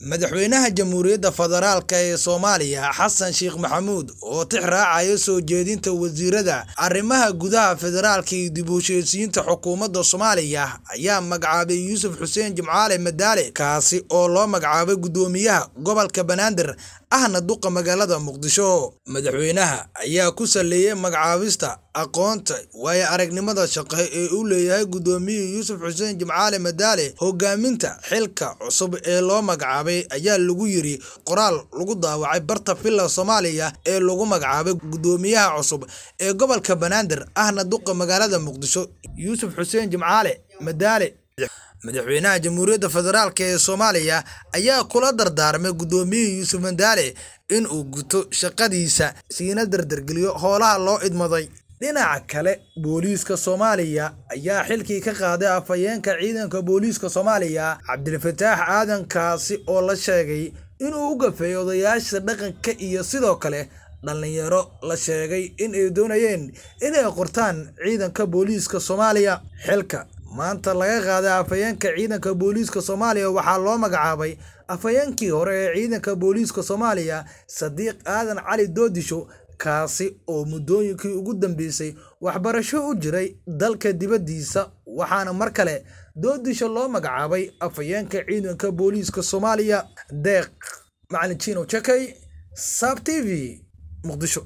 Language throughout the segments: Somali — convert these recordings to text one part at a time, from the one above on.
madaxweynaha jamhuuriyadda federaalk ee soomaaliya xasan sheekh maxamuud oo tix raacaya soo jeedinta wasiirada arrimaha gudaha federaalka iyo dib u heshiisiinta xukuumadda soomaaliya ayaa magacaabay yuusuf xuseen jimcaale madaale kaasi oo loo magacaabay guddoomiyaha gobolka banaadir ahna duqa magaalada muqdisho madaxweynaha ayaa ku saleeyay magacaabista aqoonta waayo aragnimada shaqo ee uu leeyahay guddoomiye yuusuf xuseen jimcaale madaale hogaaminta xilka cusub ee loo magacaabay ayaa lagu yiri qoraal lagu daawacay barta villa soomaaliya ee lagu magacaabay guddoomiyaha cusub ee gobolka banaadir ahna duqa magaalada muqdisho yuusuf xuseen jimcaale madaale madaxweynaha jamhuuriyadda federaalk ee soomaaliya ayaa kula dardaarmay guddoomiye yuusuf madaale in uu guto shaqadiisa siina dardargeliyo howlaha loo idmaday dhinaca kale booliiska soomaaliya ayaa xilkii ka qaaday afhayeenka ciidanka booliiska soomaaliya cabdilfataax aadan kaasi oo la sheegay inuu u gafeeyay odayaasha dhaqanka iyo sidoo kale dhallinyaro la sheegay in ay doonayeen inay qortaan ciidanka booliiska soomaaliya xilka maanta laga qaaday afhayeenka ciidanka booliiska soomaaliya waxaa loo magacaabay afhayeenkii hore ee ciidanka booliiska soomaaliya sadiiq aadan cali doodisho kaasi oo muddooyinkii ugu dambeysay waxbarasho u jiray dalka dibaddiisa waxaana mar kale doodisho loo magacaabay afhayeenka ciidanka booliiska soomaaliya deeq macalin jino jakay saab t v muqdisho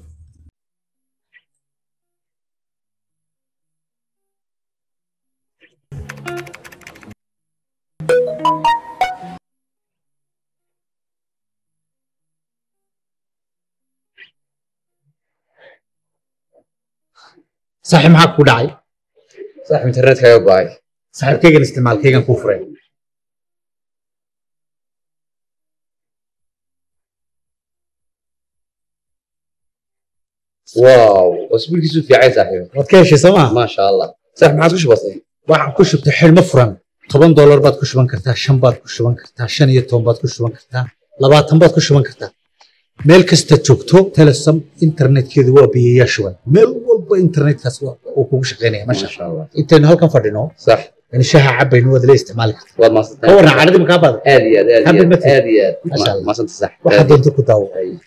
saaxiib maxaa ku dhacay saaxiib internetkaaga go'ay saaxiibkaygan isticmaalkaygan kuu furay wow cusbulkiisu fiicay saaxiib waad ka heshay soo maa maasha allah saaxiib maxaad ku shubatay waxaad ku shubtay xidhmo furan toban doolar baad ku shuban kartaa shan baad ku shuban kartaa shan iyo toban baad ku shuban kartaa labaatan baad ku shuban kartaa meel kasta joogto telesom internetkeedu waa biyayaa shuban meel walba internetkaas uu kugu shaqaynaya masha maasha allah intaynu halkan fadhino sax in shaha cabaynu waad la isticmaali kartaa waad ka maasantahay warran cadhadii makaa badan aad iyo aad aad iyo Happy aad birthday. aad iyo aad Masha Allah. maasanta sax waxaad doonto ku daawo Ay.